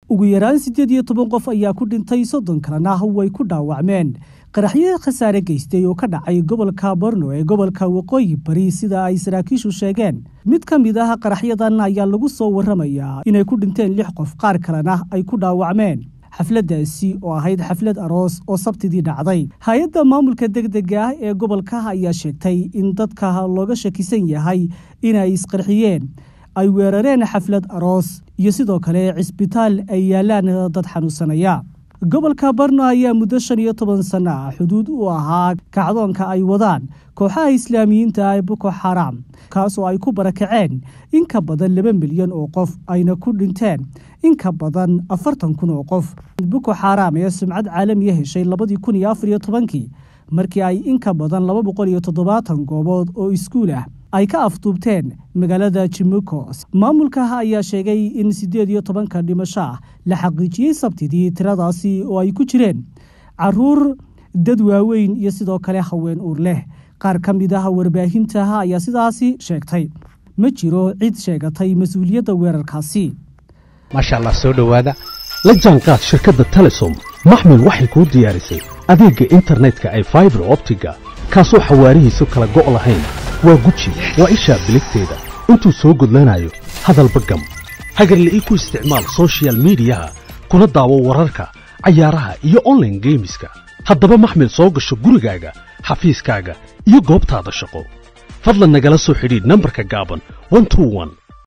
ugu yaraan siddeed iyo toban qof ayaa ku dhintay soddon kalena way ku dhaawacmeen qaraxyo khasaare geystay oo ka dhacay gobolka borno ee gobolka waqooyi bari sida ay saraakiishu sheegeen mid ka mid ah qaraxyadan ayaa lagu soo warramayaa inay ku dhinteen lix qof qaar kalena ay ku dhaawacmeen xafladdaasi oo ahayd xaflad aroos oo sabtidii dhacday hay-adda maamulka degdega ah ee gobolka ayaa sheegtay in dadka looga shakisan yahay inay isqarxiyeen ay weerareen xaflad aroos iyo sidoo kale cisbitaal ay yaalaan dad xanuunsanaya gobolka barno ayaa muddo shan iyo toban sanno ah xuduud u ahaa kacdoonka ay wadaan kooxaha islaamiyiinta ee boko xaram kaas oo ay ku barakaceen in ka badan laba milyan oo qof ayna ku dhinteen in ka badan afartan kun oo qof boko xaram ee sumcad caalamiya heshay labadii kun iyo afar iyo tobankii markii ay in ka badan laba boqol iyo toddobaatan goobood oo iskuul ah ay ka afduubteen magaalada jimuko maamulka ayaa sheegay in siddeed iyo tobanka dhimasho ah la xaqiijiyey sabtidii tiradaasi oo ay ku jireen caruur dad waaweyn iyo sidoo kale haween uur leh qaar ka mid ah warbaahinta ayaa sidaasi sheegtay ma jiro cid sheegatay mas-uuliyadda weerarkaasi maasha allah soo dhowaada la jaanqaad shirkadda telesom maxmil waxay kuu diyaarisay adeegga internetka ay faibar optiga kaasoo xawaarihiisu kala go' lahayn waa guji waa ishaa biligteeda intuu soo gudlanayo hadalba gam hagarle ii ku isticmaal sochial midiyaha kuna daawo wararka cayaaraha iyo onlaine geemiska haddaba maxmil soo gasho gurigaaga xafiiskaaga iyo goobtaada shaqo fadlan nagala soo xidhiidh nambarka gaaban